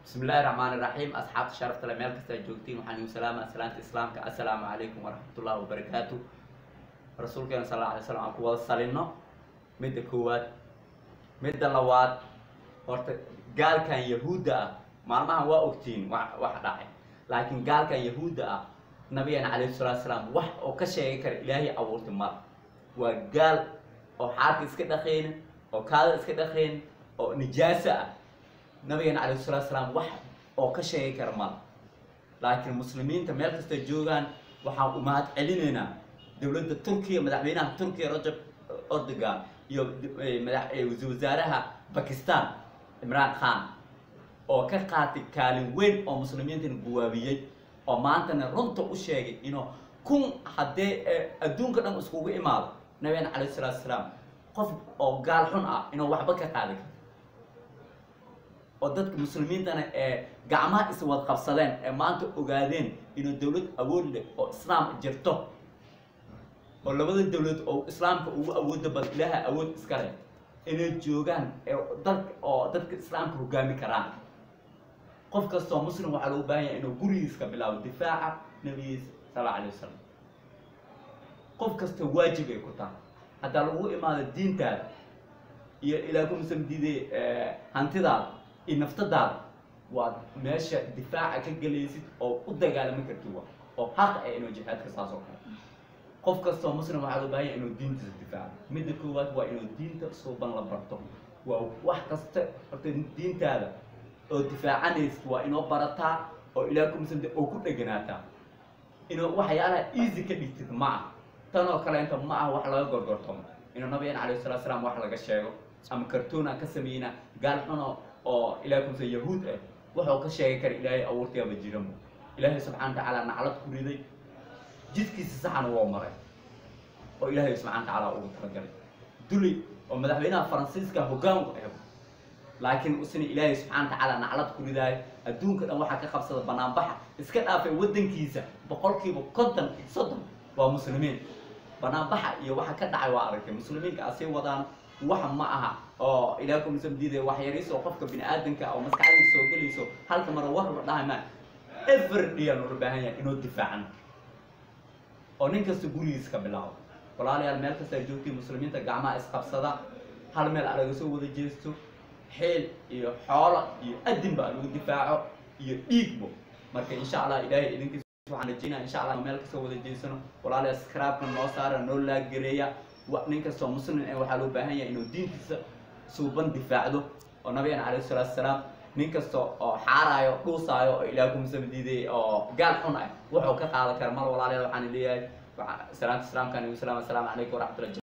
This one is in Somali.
bismi illaahi raxmaani raxiim asxaabta sharafta le meel kasta joogtiin waxaan igu salaamaa salaanta islaamka assalaamu calaykum waraxmatullahi wabarakaatu rasuulkeena sal alla alay slam aan ku wada salino midda koowaad midda labaad horta gaalkan yahuudda ah maalmahan waa ogtiin wa wax dhacay laakiin gaalkan yahuudda ah nabigeena calayhi salatu salaam wax oo ka sheegi kara ilaahay abuurtay mala waa gaal oo xaarka iska dhaqaynin oo kaada iska dhaqaynin oo nijaasa ah nabigeena calayhi salatu salaam wax oo ka sheegi kara mala laakiin muslimiinta meel kasta joogaan waxaan u mahad celinaynaa dowladda turkiya madaxweynaha turkiya rajab erdogan iyo madax wasaaraha bakistan imraan khan oo ka qaatay kaalin weyn oo muslimiintana guwaabiyey oo maantana runta u sheegay inuu kun haddee adduunka dhan iskugu imaado nabigeena calayhi salatu salaam qof oo gaal xun ah inuu waxba ka qaadi karto oo dadka muslimiintana ee gacmaha iswad qabsadeen ee maanta ogaadeen inuu dowlad awood leh oo islaam jirto oo labada dowlad oo islaamka ugu awooda bal ilaaha awood iska leh inay joogaan ee dalka oo dadka islaamka hogaami karaan qof kastoo muslim waxaa loogu baahan yahay inuu gurigiiska bilaabo difaaca nabigiisa sal alla alay wasalam qof kasta waajib ay ku tahay haddaa lagu imaado diintaada iyo ilaa kumusam diiday hantidaada iyo naftadaada waad meesha difaaca ka gelaysid oo u dagaalami karti wa oo xaq ah inuu jihaadka saas oo kale qof kastoo muslim waxaa loo baahanya inuu diintiisa difaaco midda koowaad waa inuu diinta suuban la barto waa wax kasta horta diintaada oo difaacanaysid waa inoo barataa oo ilaa kumusam oo ku dheganaataa inuu waxyaalaha easy ka dhigtid ma ah tan oo kaleenta ma ah wax laga gorgortomo inuu nabigeena calayhi salatu salaam wax laga sheego ama kartoon aan ka sameynaa gaal xuno oo ilahay kumsa yahuud ah wuxuu ka sheegi kara ilaahay abuurtayaaba jiranba ilaahay subxana watacaala naclad ku riday jidkiisa saxana waa maray oo ilaahay subxana watacaala ugu talagalay duli oo madaxweynaha faransiiska hoggaan u ego laakiin usna ilaahay subxana watacaala naclad ku ridaayo adduunka dhan waxaa ka qabsada banaanbaxa iska dhaafay waddankiisa boqolkiiba konton iyo soddon waa muslimiin banaanbaxa iyo waxa ka dhacay waa aragtay muslimiinka asii wadaan wax ma aha oo ilaah kumisam diiday wax yariis oo qofka bini aadanka oo maskaxdiisa soo gelayso halka mara war la dhahay ma every aan ula baahan yahay inuu difaacan oo nin kasta gurigiisa ka bilaabo walaalayaal meel kasta ay joogtiin muslimiinta gacmaha isqabsada hal meel alaga soo wada jeesto xeel iyo xoolo iyo adinba lagu difaaco iyo dhiigbo marka insha allah ilaahay idinkiis waxaan rajeynaya insha allah meel kasoo wada jeesano walaalayaal skraabka noo saara noo laagareeya nin kastoo muslim eh waxaa loo baahan yahay inuu diintiisa suuban difaacdo oo nabigeena calayhi salatu salaam nin kasta oo xaaraayo dhuusaayo oo ilaah kumusam diiday oo gaal xun ah wuxuu ka qaadan kara mar walaalayaal waxaan leeyahay salaanta islaamka nabi salaam assalaamu calaykum waraxmatullahi